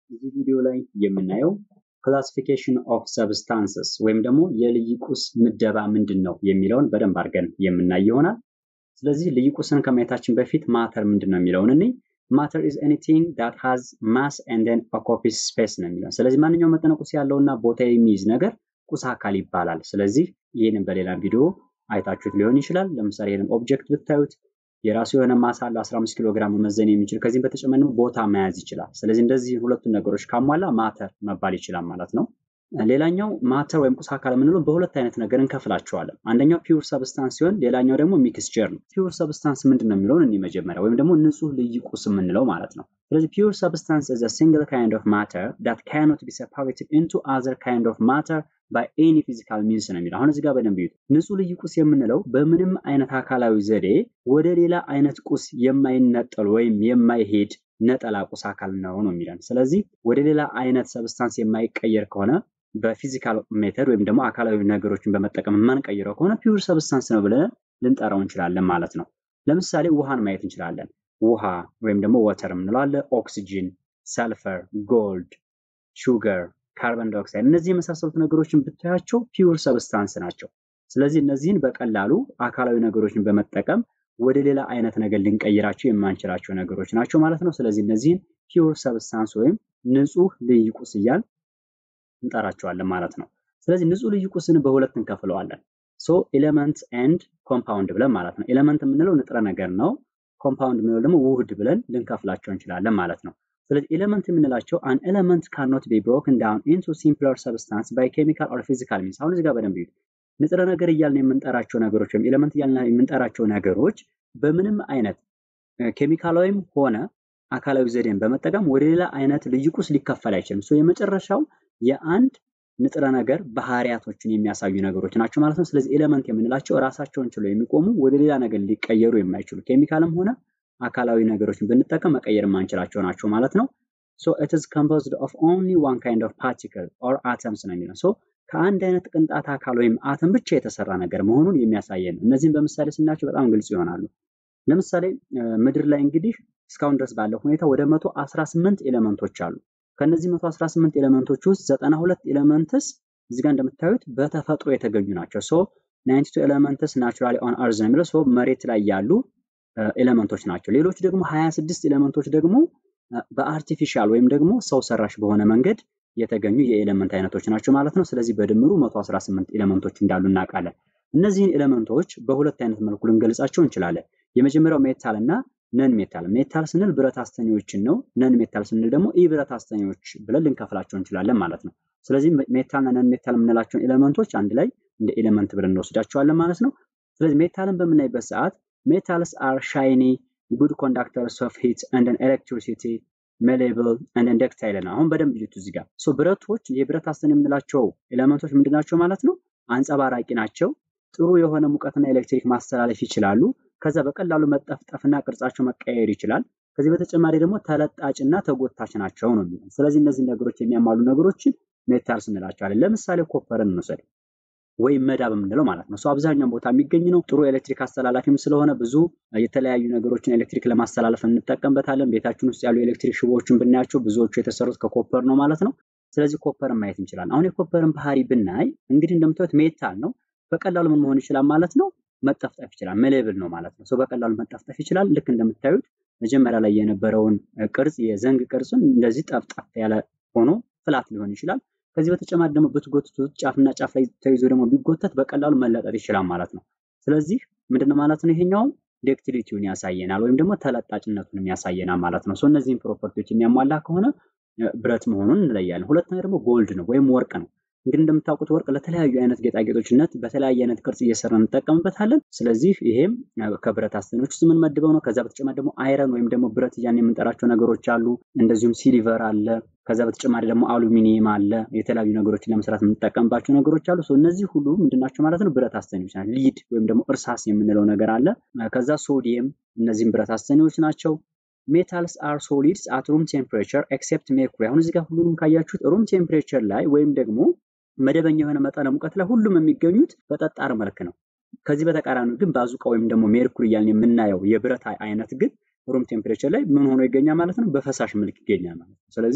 እዚህ ቪዲዮ ላይ የምናየው ክላሲፊኬሽን ኦፍ ሰብስታንስስ ወይም ደግሞ የልዩ ቁስ ምደባ ምንድን ነው የሚለውን በደንብ አድርገን የምናይ ይሆናል። ስለዚህ ልዩ ቁስን ከማየታችን በፊት ማተር ምንድን ነው የሚለውን እኔ ማተር ኢዝ ኤኒቲንግ ዳት ሃዝ ማስ ኤንድ ዜን ኦኮፒስ ስፔስ ነው የሚለው። ስለዚህ ማንኛውም መጠነ ቁስ ያለውና ቦታ የሚይዝ ነገር ቁስ አካል ይባላል። ስለዚህ ይህንን በሌላ ቪዲዮ አይታችሁት ሊሆን ይችላል። ለምሳሌ ይህንን ኦብጀክት ብታዩት የራሱ የሆነ ማሳ አለው 15 ኪሎ ግራም መመዘን የሚችል ከዚህም በተጨማሪ ቦታ መያዝ ይችላል። ስለዚህ እንደዚህ ሁለቱን ነገሮች ካሟላ ማተር መባል ይችላል ማለት ነው። ሌላኛው ማተር ወይም ቁስ አካል የምንለው በሁለት አይነት ነገር እንከፍላቸዋለን። አንደኛው ፒውር ሰብስታንስ ሲሆን ሌላኛው ደግሞ ሚክስቸር ነው። ፒውር ሰብስታንስ ምንድን ነው የሚለውን እኒ መጀመሪያ ወይም ደግሞ ንጹህ ልዩ ቁስ የምንለው ማለት ነው። ስለዚህ ፒውር ሰብስታንስ ኢዝ አ ሲንግል ካይንድ ኦፍ ማተር ዳት ካኖት ቢ ሴፓሬትድ ኢንቱ አዘር ካይንድ ኦፍ ማተር ባይ ኤኒ ፊዚካል ሚንስ ነው የሚለው። አሁን እዚህ ጋር በደንብ ይዩት። ንጹህ ልዩ ቁስ የምንለው በምንም አይነት አካላዊ ዘዴ ወደ ሌላ አይነት ቁስ የማይነጠል ወይም የማይሄድ ነጠላ ቁስ አካል ነው ነው የሚለን። ስለዚህ ወደ ሌላ አይነት ሰብስታንስ የማይቀየር ከሆነ በፊዚካል ሜተድ ወይም ደግሞ አካላዊ ነገሮችን በመጠቀም የማንቀይረው ከሆነ ፒውር ሰብስታንስ ነው ብለን ልንጠራው እንችላለን ማለት ነው። ለምሳሌ ውሃን ማየት እንችላለን። ውሃ ወይም ደግሞ ወተር የምንለው አለ። ኦክሲጂን፣ ሰልፈር፣ ጎልድ፣ ሹገር፣ ካርበን ዳይኦክሳይድ እነዚህ የመሳሰሉት ነገሮችን ብታያቸው ፒውር ሰብስታንስ ናቸው። ስለዚህ እነዚህን በቀላሉ አካላዊ ነገሮችን በመጠቀም ወደ ሌላ አይነት ነገር ልንቀይራቸው የማንችላቸው ነገሮች ናቸው ማለት ነው። ስለዚህ እነዚህን ፒውር ሰብስታንስ ወይም ንጹህ ልዩ ቁስ እያል እንጠራቸዋለን ማለት ነው። ስለዚህ ንጹህ ልዩ ቁስን በሁለት እንከፍለዋለን። ሶ ኤሌመንት ኤንድ ኮምፓውንድ ብለን ማለት ነው። ኤሌመንት የምንለው ንጥረ ነገር ነው። ኮምፓውንድ የምንለው ደግሞ ውህድ ብለን ልንከፍላቸው እንችላለን ማለት ነው። ስለዚህ ኤሌመንት የምንላቸው አን ኤሌመንት ካኖት ቢ ብሮክን ዳውን ኢንቱ ሲምፕለር ሰብስታንስ ባይ ኬሚካል ኦር ፊዚካል ሚንስ። አሁን እዚህ ጋር በደንብ ይዩት። ንጥረ ነገር እያልን የምንጠራቸው ነገሮች ወይም ኤሌመንት እያልን የምንጠራቸው ነገሮች በምንም አይነት ኬሚካላዊም ሆነ አካላዊ ዘዴን በመጠቀም ወደ ሌላ አይነት ልዩ ቁስ ሊከፈል አይችልም። ሶ የመጨረሻው የአንድ ንጥረ ነገር ባህሪያቶችን የሚያሳዩ ነገሮች ናቸው ማለት ነው። ስለዚህ ኤሌመንት የምንላቸው ራሳቸውን ችለው የሚቆሙ ወደ ሌላ ነገር ሊቀየሩ የማይችሉ ኬሚካልም ሆነ አካላዊ ነገሮችን ብንጠቀም መቀየር የማንችላቸው ናቸው ማለት ነው። ሶ ኢት ኢዝ ኮምፖዝድ ኦፍ ኦንሊ ዋን ካይንድ ኦፍ ፓርቲክል ኦር አተምስ ነው የሚለው። ሶ ከአንድ አይነት ቅንጣት አካል ወይም አተም ብቻ የተሰራ ነገር መሆኑን የሚያሳየን ነው። እነዚህም በምሳሌ ስናያቸው በጣም ግልጽ ይሆናሉ። ለምሳሌ ምድር ላይ እንግዲህ እስካሁን ድረስ ባለው ሁኔታ ወደ 118 ኤሌመንቶች አሉ። ከነዚህ 118 ኤሌመንቶች ውስጥ 92 ኤሌመንትስ እዚህ ጋር እንደምታዩት በተፈጥሮ የተገኙ ናቸው። ሶ 92 ኤሌመንትስ ናቹራሊ ኦን አርዝ ነው የሚለው ሶ መሬት ላይ ያሉ ኤሌመንቶች ናቸው። ሌሎች ደግሞ 26 ኤሌመንቶች ደግሞ በአርቲፊሻል ወይም ደግሞ ሰው ሰራሽ በሆነ መንገድ የተገኙ የኤሌመንት አይነቶች ናቸው ማለት ነው። ስለዚህ በድምሩ 118 ኤሌመንቶች እንዳሉ እናውቃለን። እነዚህን ኤሌመንቶች በሁለት አይነት መልኩ ልንገልጻቸው እንችላለን። የመጀመሪያው ሜታል እና ነን ሜታል። ሜታል ስንል ብረት አስተኔዎችን ነው። ነን ሜታል ስንል ደግሞ ኢ ብረት አስተኔዎች ብለን ልንከፍላቸው እንችላለን ማለት ነው። ስለዚህ ሜታልና ነን ሜታል የምንላቸውን ኤሌመንቶች አንድ ላይ እንደ ኤሌመንት ብለን እንወስዳቸዋለን ማለት ነው። ስለዚህ ሜታልን በምናይበት ሰዓት ሜታልስ አር ሻይኒ ጉድ ኮንዳክተርስ ኦፍ ሂት ኤንድ ኤሌክትሪሲቲ ሜሌብል ኤንድ ኢንደክታይል ነው። አሁን በደንብ ይዩት እዚህ ጋር ሶ ብረቶች የብረት አስተኔ የምንላቸው ኤሌመንቶች ምንድን ናቸው ማለት ነው? አንጸባራቂ ናቸው። ጥሩ የሆነ ሙቀትና ኤሌክትሪክ ማስተላለፍ ይችላሉ። ከዛ በቀላሉ መጠፍጠፍና ቅርጻቸው መቀየር ይችላል። ከዚህ በተጨማሪ ደግሞ ተለጣጭና ተጎታች ናቸው ነው የሚለው። ስለዚህ እነዚህ ነገሮች የሚያሟሉ ነገሮችን ሜታልስ እንላቸዋለን። ለምሳሌ ኮፐርን እንውሰድ ወይም መዳብ የምንለው ማለት ነው። እሱ አብዛኛውን ቦታ የሚገኝ ነው። ጥሩ ኤሌክትሪክ አስተላላፊም ስለሆነ ብዙ የተለያዩ ነገሮችን ኤሌክትሪክ ለማስተላለፍ እንጠቀምበታለን። ቤታችን ውስጥ ያሉ ኤሌክትሪክ ሽቦዎችን ብናያቸው ብዙዎቹ የተሰሩት ከኮፐር ነው ማለት ነው። ስለዚህ ኮፐርን ማየት እንችላለን። አሁን የኮፐርን ባህሪ ብናይ እንግዲህ እንደምታዩት ሜታል ነው። በቀላሉ ምን መሆን ይችላል ማለት ነው መጠፍጠፍ ይችላል። መሌብል ነው ማለት ነው። በቀላሉ መጠፍጠፍ ይችላል። ልክ እንደምታዩት መጀመሪያ ላይ የነበረውን ቅርጽ የዘንግ ቅርጽን እንደዚህ ጠፍጠፍ ያለ ሆኖ ፍላት ሊሆን ይችላል። ከዚህ በተጨማሪ ደግሞ ብትጎትቱት ጫፍና ጫፍ ላይ ተይዞ ደግሞ ቢጎተት በቀላሉ መለጠጥ ይችላል ማለት ነው። ስለዚህ ምንድነው ማለት ነው ይሄኛውም ዴክቲሊቲውን ያሳየናል ወይም ደግሞ ተለጣጭነቱንም ያሳየናል ማለት ነው። እነዚህን ፕሮፐርቲዎች የሚያሟላ ከሆነ ብረት መሆኑን እንለያለን። ሁለተኛ ደግሞ ጎልድ ነው ወይም ወርቅ ነው። እንግዲህ እንደምታውቁት ወርቅ ለተለያዩ አይነት ጌጣጌጦችነት በተለያየ አይነት ቅርጽ እየሰራ እንጠቀምበታለን። ስለዚህ ይሄም ከብረት አስተኔዎች ውስጥ የምንመድበው ነው። ከዛ በተጨማሪ ደግሞ አይረን ወይም ደግሞ ብረት እያን የምንጠራቸው ነገሮች አሉ። እንደዚሁም ሲሊቨር አለ። ከዛ በተጨማሪ ደግሞ አሉሚኒየም አለ። የተለያዩ ነገሮችን ለመስራት የምንጠቀምባቸው ነገሮች አሉ። እነዚህ ሁሉ ምንድናቸው ማለት ነው? ብረት አስተኔዎች ናቸው። ሊድ ወይም ደግሞ እርሳስ የምንለው ነገር አለ። ከዛ ሶዲየም፣ እነዚህም ብረት አስተኔዎች ናቸው። ሜታልስ አር ሶሊድስ አት ሩም ቴምፕሬቸር ኤክሴፕት ሜርኩሪ። አሁን እዚህ ጋር ሁሉንም ካያችሁት ሩም ቴምፕሬቸር ላይ ወይም ደግሞ መደበኛ የሆነ መጠነ ሙቀት ላይ ሁሉም የሚገኙት በጠጣር መልክ ነው። ከዚህ በተቃራኒ ግን ባዙቃ ወይም ደግሞ ሜርኩሪ እያልን የምናየው የብረት አይነት ግን ሩም ቴምፕሬቸር ላይ ምን ሆኖ ይገኛል ማለት ነው? በፈሳሽ መልክ ይገኛል ማለት ነው። ስለዚህ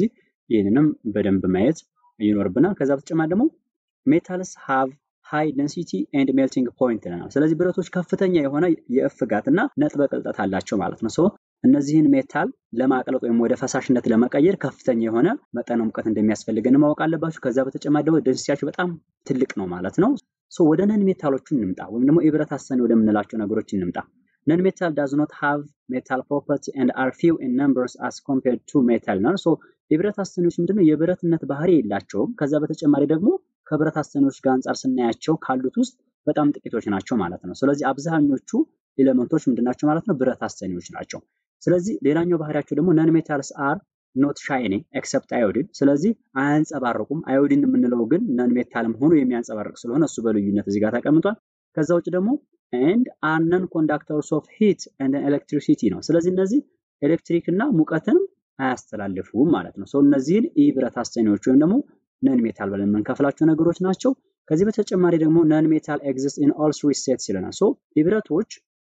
ይህንንም በደንብ ማየት ይኖርብናል። ከዛ በተጨማሪ ደግሞ ሜታልስ ሃቭ ሃይ ደንሲቲ ኤንድ ሜልቲንግ ፖይንት ይለናል። ስለዚህ ብረቶች ከፍተኛ የሆነ የእፍጋት እና ነጥበ ቅልጠት አላቸው ማለት ነው። ሶ እነዚህን ሜታል ለማቅለጥ ወይም ወደ ፈሳሽነት ለመቀየር ከፍተኛ የሆነ መጠነ ሙቀት እንደሚያስፈልገን ማወቅ አለባችሁ። ከዛ በተጨማሪ ደግሞ ደንሲቲያቸው በጣም ትልቅ ነው ማለት ነው። ሶ ወደ ነን ሜታሎቹ እንምጣ፣ ወይም ደግሞ የብረት አሰኒ ወደምንላቸው ነገሮች እንምጣ። ነን ሜታል ዳዝ ኖት ሃቭ ሜታል ፕሮፐርቲ ኤንድ አር ፊው ኢን ነምበርስ አስ ኮምፔርድ ቱ ሜታል ነው። ሶ የብረት አሰኒዎች ምንድነው የብረትነት ባህሪ የላቸውም። ከዛ በተጨማሪ ደግሞ ከብረት አሰኒዎች ጋር አንጻር ስናያቸው ካሉት ውስጥ በጣም ጥቂቶች ናቸው ማለት ነው። ስለዚህ አብዛኞቹ ኤሌመንቶች ምንድናቸው ማለት ነው? ብረት አሰኒዎች ናቸው። ስለዚህ ሌላኛው ባህሪያቸው ደግሞ ነን ሜታልስ አር ኖት ሻይኒ ኤክሰፕት አዮዲን። ስለዚህ አያንጸባርቁም። አዮዲን የምንለው ግን ነን ሜታልም ሆኖ የሚያንጸባርቅ ስለሆነ እሱ በልዩነት እዚህ ጋር ተቀምጧል። ከዛ ውጭ ደግሞ ኤንድ አር ነን ኮንዳክተርስ ኦፍ ሂት ኤንድ ኤሌክትሪሲቲ ነው። ስለዚህ እነዚህ ኤሌክትሪክ እና ሙቀትንም አያስተላልፉም ማለት ነው። እነዚህን ኢ ብረት አሰኒዎች ወይም ደግሞ ነን ሜታል ብለን የምንከፍላቸው ነገሮች ናቸው። ከዚህ በተጨማሪ ደግሞ ነን ሜታል ኤግዚስት ኢን ኦል ስሪ ስቴትስ ይለናል። ሶ የብረቶች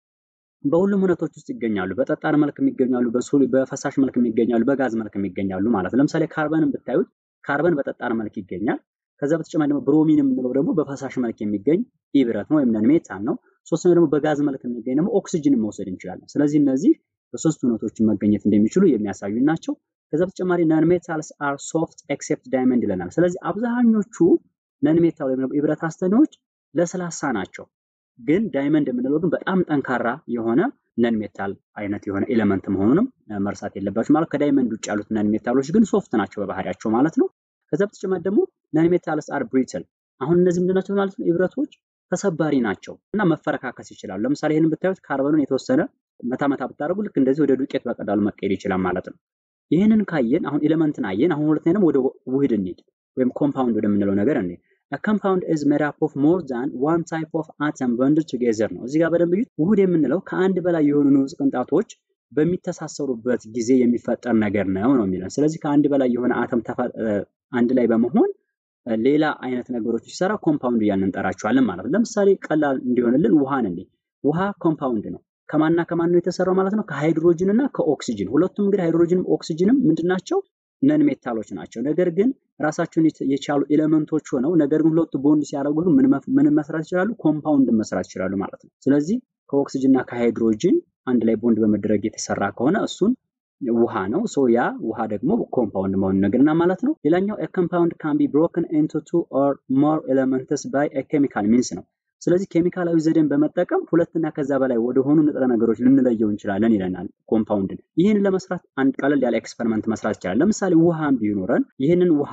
በሁሉም ሁነቶች ውስጥ ይገኛሉ። በጠጣር መልክ የሚገኛሉ፣ በፈሳሽ መልክ የሚገኛሉ፣ በጋዝ መልክ የሚገኛሉ ማለት ነው። ለምሳሌ ካርበንን ብታዩት ካርበን በጠጣር መልክ ይገኛል። ከዛ በተጨማሪ ደግሞ ብሮሚን የምንለው ደግሞ በፈሳሽ መልክ የሚገኝ ኢ ብረት ነው ወይም ነን ሜታል ነው። ሶስተኛው ደግሞ በጋዝ መልክ የሚገኝ ደግሞ ኦክሲጅንን መውሰድ እንችላለን። ስለዚህ እነዚህ በሶስት ሁነቶች መገኘት እንደሚችሉ የሚያሳዩ ናቸው። ከዛ በተጨማሪ ነን ሜታልስ አር ሶፍት ኤክሴፕት ዳይመንድ ይለናል። ስለዚህ አብዛኞቹ ነን ሜታል ወይም ደግሞ የብረት አስተኔዎች ለስላሳ ናቸው። ግን ዳይመንድ የምንለው ግን በጣም ጠንካራ የሆነ ነን ሜታል አይነት የሆነ ኤሌመንት መሆኑንም መርሳት የለባችሁ ማለት ከዳይመንድ ውጭ ያሉት ነን ሜታሎች ግን ሶፍት ናቸው በባህሪያቸው ማለት ነው። ከዛ በተጨማሪ ደግሞ ነን ሜታልስ አር ብሪትል። አሁን እነዚህ ምንድን ናቸው ማለት ነው? የብረቶች ተሰባሪ ናቸው እና መፈረካከስ ይችላሉ። ለምሳሌ ይህንን ብታዩት ካርበኑን የተወሰነ መታ መታ ብታደርጉ ልክ እንደዚህ ወደ ዱቄት በቀላሉ መቀየር ይችላል ማለት ነው። ይህንን ካየን አሁን ኤሌመንትን አየን። አሁን ሁለተኛ ደግሞ ወደ ውህድ እንሂድ ወይም ኮምፓውንድ ወደምንለው ነገር እንሂድ። ኮምፓውንድ ኢዝ ሜድ አፕ ኦፍ ሞር ዛን ዋን ታይፕ ኦፍ አተም ቦንድድ ቱጌዘር ነው። እዚህ ጋር በደንብ እዩት። ውህድ የምንለው ከአንድ በላይ የሆኑ ንዑስ ቅንጣቶች በሚተሳሰሩበት ጊዜ የሚፈጠር ነገር ነው ነው የሚለን። ስለዚህ ከአንድ በላይ የሆነ አተም አንድ ላይ በመሆን ሌላ አይነት ነገሮች ሲሰራ ኮምፓውንድ እያልን እንጠራቸዋለን ማለት ነው። ለምሳሌ ቀላል እንዲሆንልን ውሃን እንዴ ውሃ ኮምፓውንድ ነው። ከማንና ከማን ነው የተሰራው ማለት ነው? ከሃይድሮጅን እና ከኦክሲጅን። ሁለቱም እንግዲህ ሃይድሮጅንም ኦክሲጅንም ምንድን ናቸው? ነን ሜታሎች ናቸው። ነገር ግን ራሳቸውን የቻሉ ኤሌመንቶች ሆነው ነገር ግን ሁለቱ ቦንድ ሲያደርጉ ምን መስራት ይችላሉ? ኮምፓውንድ መስራት ይችላሉ ማለት ነው። ስለዚህ ከኦክሲጅን እና ከሃይድሮጅን አንድ ላይ ቦንድ በመደረግ የተሰራ ከሆነ እሱን ውሃ ነው። ሶ ያ ውሃ ደግሞ ኮምፓውንድ መሆኑን ነገርና ማለት ነው። ሌላኛው ኮምፓውንድ ካን ቢ ብሮከን ኢንቱ ቱ ኦር ሞር ኤሌመንትስ ባይ ኬሚካል ሚንስ ነው። ስለዚህ ኬሚካላዊ ዘዴን በመጠቀም ሁለትና ከዛ በላይ ወደሆኑ ንጥረ ነገሮች ልንለየው እንችላለን ይለናል ኮምፓውንድን። ይህን ለመስራት አንድ ቀለል ያለ ኤክስፐሪመንት መስራት ይቻላል። ለምሳሌ ውሃን ቢኖረን ይህንን ውሃ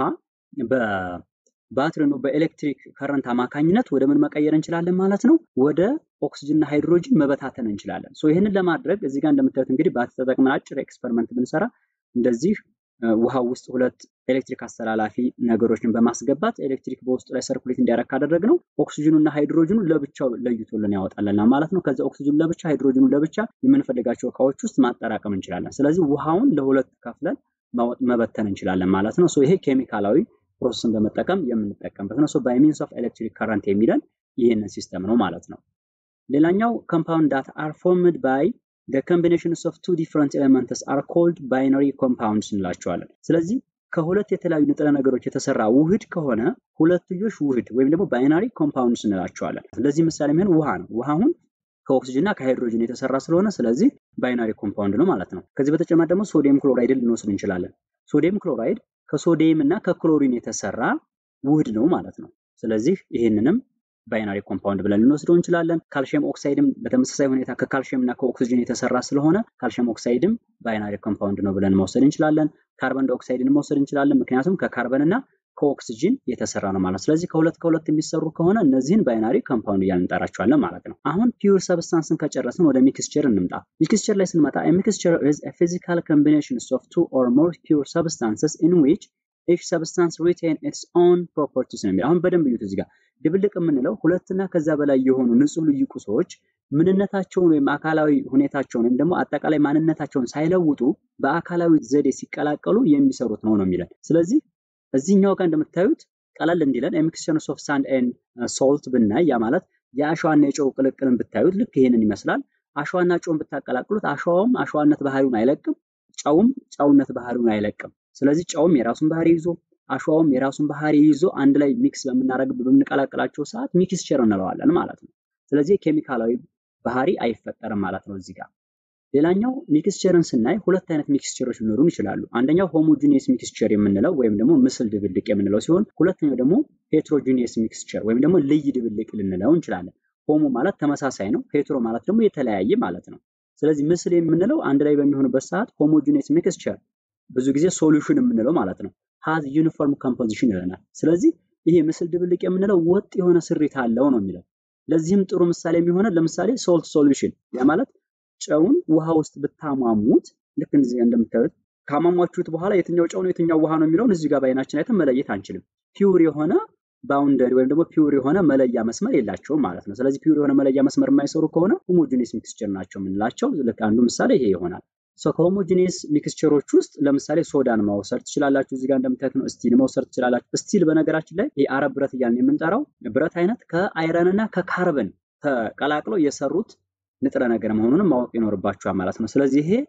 በባትሪ ነው በኤሌክትሪክ ከረንት አማካኝነት ወደ ምን መቀየር እንችላለን ማለት ነው? ወደ ኦክሲጅንና ሃይድሮጅን መበታተን እንችላለን። ሶ ይህንን ለማድረግ እዚህ ጋር እንደምታዩት እንግዲህ ባትሪ ተጠቅመን አጭር ኤክስፐሪመንት ብንሰራ እንደዚህ ውሃ ውስጥ ሁለት ኤሌክትሪክ አስተላላፊ ነገሮችን በማስገባት ኤሌክትሪክ በውስጡ ላይ ሰርኩሌት እንዲያደርግ ካደረግ ነው ኦክሲጅኑ እና ሃይድሮጅኑ ለብቻው ለይቶልን ያወጣልና ማለት ነው። ከዚ ኦክሲጅኑ ለብቻ ሃይድሮጅኑ ለብቻ የምንፈልጋቸው እቃዎች ውስጥ ማጠራቀም እንችላለን። ስለዚህ ውሃውን ለሁለት ከፍለን መበተን እንችላለን ማለት ነው። ይሄ ኬሚካላዊ ፕሮሰስን በመጠቀም የምንጠቀምበት ነው። ባይ ሚንስ ኦፍ ኤሌክትሪክ ከረንት የሚለን ይህንን ሲስተም ነው ማለት ነው። ሌላኛው ኮምፓውንድ ዳት አር ፎርምድ ባይ the combinations of two different elements are called binary compounds እንላቸዋለን። ስለዚህ ከሁለት የተለያዩ ንጥረ ነገሮች የተሰራ ውህድ ከሆነ ሁለትዮሽ ውህድ ወይም ደግሞ ባይናሪ ኮምፓውንድስ እንላቸዋለን። ስለዚህ ምሳሌ የሚሆን ውሃ ነው። ውሃ አሁን ከኦክሲጅን እና ከሃይድሮጅን የተሰራ ስለሆነ ስለዚህ ባይናሪ ኮምፓውንድ ነው ማለት ነው። ከዚህ በተጨማሪ ደግሞ ሶዲየም ክሎራይድን ልንወስድ እንችላለን። ሶዲየም ክሎራይድ ከሶዲየም እና ከክሎሪን የተሰራ ውህድ ነው ማለት ነው። ስለዚህ ይህንንም ባይናሪ ኮምፓውንድ ብለን ልንወስደው እንችላለን። ካልሽየም ኦክሳይድም በተመሳሳይ ሁኔታ ከካልሽየም እና ከኦክሲጅን የተሰራ ስለሆነ ካልሽየም ኦክሳይድም ባይናሪ ኮምፓውንድ ነው ብለን መውሰድ እንችላለን። ካርበን ዳይኦክሳይድን መውሰድ እንችላለን። ምክንያቱም ከካርበን እና ከኦክሲጅን የተሰራ ነው ማለት ስለዚህ ከሁለት ከሁለት የሚሰሩ ከሆነ እነዚህን ባይናሪ ኮምፓውንድ እያልን እንጠራቸዋለን ማለት ነው። አሁን ፒውር ሰብስታንስን ከጨረስን ወደ ሚክስቸር እንምጣ። ሚክስቸር ላይ ስንመጣ ሚክስቸር ኢዝ ፊዚካል ኮምቢኔሽን ኦፍ ቱ ኦር ሞር ፒውር ሰብስታንስስ ኢን ዊች ኢች ሰብስታንስ ሪቴን ኢትስ ኦን ፕሮፐርቲስ ነው የሚለው። አሁን በደንብ እዩት እዚህ ጋር ድብልቅ የምንለው ሁለትና ከዛ በላይ የሆኑ ንጹህ ልዩ ቁሶች ምንነታቸውን ወይም አካላዊ ሁኔታቸውን ወይም ደግሞ አጠቃላይ ማንነታቸውን ሳይለውጡ በአካላዊ ዘዴ ሲቀላቀሉ የሚሰሩት ነው ነው የሚለን። ስለዚህ እዚህኛው ጋር እንደምታዩት ቀለል እንዲለን ሚክስቸር ኦፍ ሳንድ ኤንድ ሶልት ብናይ ያ ማለት የአሸዋና የጨው ቅልቅልን ብታዩት ልክ ይሄንን ይመስላል። አሸዋና ጨውን ብታቀላቅሉት አሸዋውም አሸዋነት ባህሪውን አይለቅም፣ ጨውም ጨውነት ባህሪውን አይለቅም። ስለዚህ ጨውም የራሱን ባህሪ ይዞ አሸዋውም የራሱን ባህሪ ይዞ አንድ ላይ ሚክስ በምናደርግ በምንቀላቅላቸው ሰዓት ሚክስቸር እንለዋለን ማለት ነው። ስለዚህ ኬሚካላዊ ባህሪ አይፈጠርም ማለት ነው እዚህ ጋር። ሌላኛው ሚክስቸርን ስናይ ሁለት አይነት ሚክስቸሮች ሊኖሩን ይችላሉ። አንደኛው ሆሞጂኒየስ ሚክስቸር የምንለው ወይም ደግሞ ምስል ድብልቅ የምንለው ሲሆን ሁለተኛው ደግሞ ሄትሮጂኒየስ ሚክስቸር ወይም ደግሞ ልይ ድብልቅ ልንለው እንችላለን። ሆሞ ማለት ተመሳሳይ ነው። ሄትሮ ማለት ደግሞ የተለያየ ማለት ነው። ስለዚህ ምስል የምንለው አንድ ላይ በሚሆንበት ሰዓት ሆሞጂኒየስ ሚክስቸር ብዙ ጊዜ ሶሉሽን የምንለው ማለት ነው። ሃዝ ዩኒፎርም ኮምፖዚሽን ይለናል። ስለዚህ ይሄ ምስል ድብልቅ የምንለው ወጥ የሆነ ስሪት አለው ነው የሚለው። ለዚህም ጥሩ ምሳሌ የሚሆነ ለምሳሌ ሶልት ሶሉሽን ያ ማለት ጨውን ውሃ ውስጥ ብታሟሙት ልክ እንደዚህ እንደምታዩት ካሟሟችሁት በኋላ የትኛው ጨው ነው የትኛው ውሃ ነው የሚለውን እዚህ ጋር በአይናችን አይተን መለየት አንችልም። ፒውር የሆነ ባውንደሪ ወይም ደግሞ ፒውር የሆነ መለያ መስመር የላቸውም ማለት ነው። ስለዚህ ፒውር የሆነ መለያ መስመር የማይሰሩ ከሆነ ሆሞጂኒየስ ሚክስቸር ናቸው የምንላቸው። ልክ አንዱ ምሳሌ ይሄ ይሆናል። ሶ ከሆሞጂኒየስ ሚክስቸሮች ውስጥ ለምሳሌ ሶዳን መውሰድ ትችላላችሁ። እዚህ ጋር እንደምታዩት ነው። ስቲል መውሰድ ትችላላችሁ። ስቲል በነገራችን ላይ የአረብ ብረት እያልን የምንጠራው ብረት አይነት ከአይረን እና ከካርበን ተቀላቅለው የሰሩት ንጥረ ነገር መሆኑንም ማወቅ ይኖርባችኋል ማለት ነው። ስለዚህ ይሄ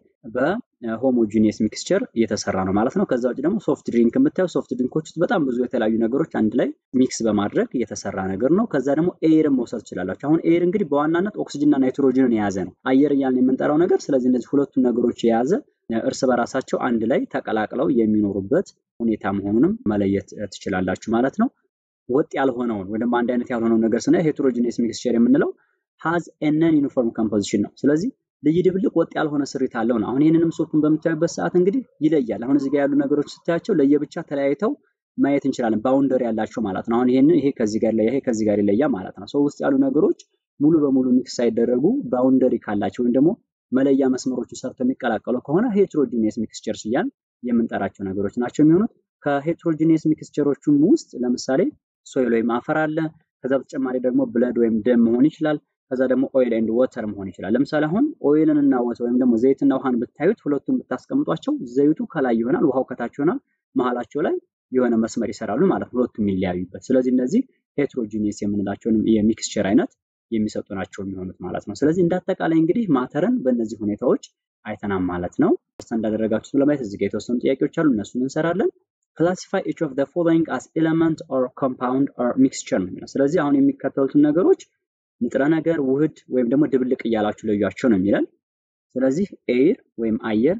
በሆሞጂኒየስ ሚክስቸር እየተሰራ ነው ማለት ነው። ከዛ ውጭ ደግሞ ሶፍት ድሪንክ የምታዩ ሶፍት ድሪንኮች ውስጥ በጣም ብዙ የተለያዩ ነገሮች አንድ ላይ ሚክስ በማድረግ የተሰራ ነገር ነው። ከዛ ደግሞ ኤርን መውሰድ ትችላላችሁ። አሁን ኤር እንግዲህ በዋናነት ኦክሲጅንና ናይትሮጅንን የያዘ ነው፣ አየር እያልን የምንጠራው ነገር። ስለዚህ እነዚህ ሁለቱን ነገሮች የያዘ እርስ በራሳቸው አንድ ላይ ተቀላቅለው የሚኖሩበት ሁኔታ መሆኑንም መለየት ትችላላችሁ ማለት ነው። ወጥ ያልሆነውን ወይም ደግሞ አንድ አይነት ያልሆነውን ነገር ስናይ ሄትሮጂኒየስ ሚክስቸር የምንለው ሃዝ ኤነን ዩኒፎርም ኮምፖዚሽን ነው። ስለዚህ ልይ ድብልቅ ወጥ ያልሆነ ስሪት አለው ነው። አሁን ይህንንም ሶቱን በምታዩበት ሰዓት እንግዲህ ይለያል። አሁን እዚህ ጋር ያሉ ነገሮች ስታያቸው ለየብቻ ተለያይተው ማየት እንችላለን። ባውንደሪ ያላቸው ማለት ነው። አሁን ይሄን ይሄ ከዚህ ጋር ይሄ ከዚህ ጋር ይለያል ማለት ነው። ሰው ውስጥ ያሉ ነገሮች ሙሉ በሙሉ ሚክስ ሳይደረጉ ባውንደሪ ካላቸው ወይም ደግሞ መለያ መስመሮቹ ሰርተው የሚቀላቀሉ ከሆነ ሄትሮጂኒየስ ሚክስቸርስ እያልን የምንጠራቸው ነገሮች ናቸው የሚሆኑት። ከሄትሮጂኒየስ ሚክስቸሮቹም ውስጥ ለምሳሌ ሶይል ወይም አፈር አለ። ከዛ በተጨማሪ ደግሞ ብለድ ወይም ደም መሆን ይችላል። ከዛ ደግሞ ኦይል ኤንድ ወተር መሆን ይችላል። ለምሳሌ አሁን ኦይልን እና ወተር ወይም ደግሞ ዘይትና ውሃን ብታዩት ሁለቱም ብታስቀምጧቸው ዘይቱ ከላይ ይሆናል፣ ውሃው ከታች ይሆናል። መሀላቸው ላይ የሆነ መስመር ይሰራሉ ማለት ነው፣ ሁለቱም የሚለያዩበት። ስለዚህ እነዚህ ሄትሮጂኒየስ የምንላቸውን የሚክስቸር አይነት የሚሰጡ ናቸው የሚሆኑት ማለት ነው። ስለዚህ እንዳጠቃላይ እንግዲህ ማተርን በእነዚህ ሁኔታዎች አይተናል ማለት ነው። እንዳደረጋችሁት ለማየት እዚህ ጋር የተወሰኑ ጥያቄዎች አሉ፣ እነሱን እንሰራለን። ክላሲፋይ ኢች ኦፍ ዘ ፎሎዊንግ አስ ኤለመንት ኦር ኮምፓውንድ ኦር ሚክስቸር ነው የሚለው። ስለዚህ አሁን የሚከተሉትን ነገሮች ንጥረ ነገር፣ ውህድ ወይም ደግሞ ድብልቅ እያላችሁ ለዩዋቸው ነው የሚለን። ስለዚህ ኤር ወይም አየር፣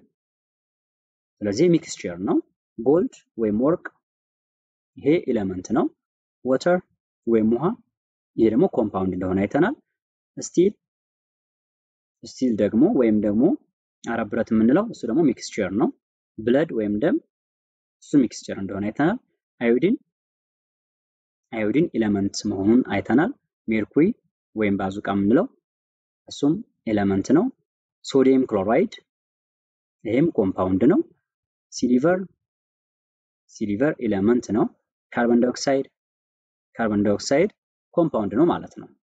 ስለዚህ ሚክስቸር ነው። ጎልድ ወይም ወርቅ፣ ይሄ ኤለመንት ነው። ወተር ወይም ውሃ፣ ይሄ ደግሞ ኮምፓውንድ እንደሆነ አይተናል። ስቲል ስቲል ደግሞ ወይም ደግሞ አረብ ብረት የምንለው እሱ ደግሞ ሚክስቸር ነው። ብለድ ወይም ደም እሱ ሚክስቸር እንደሆነ አይተናል። አዮዲን አዮዲን ኤለመንት መሆኑን አይተናል። ሜርኩሪ ወይም ባዙቃ የምንለው እሱም ኤለመንት ነው። ሶዲየም ክሎራይድ ይሄም ኮምፓውንድ ነው። ሲሊቨር ሲሊቨር ኤለመንት ነው። ካርቦን ዳይኦክሳይድ ካርቦን ዳይኦክሳይድ ኮምፓውንድ ነው ማለት ነው።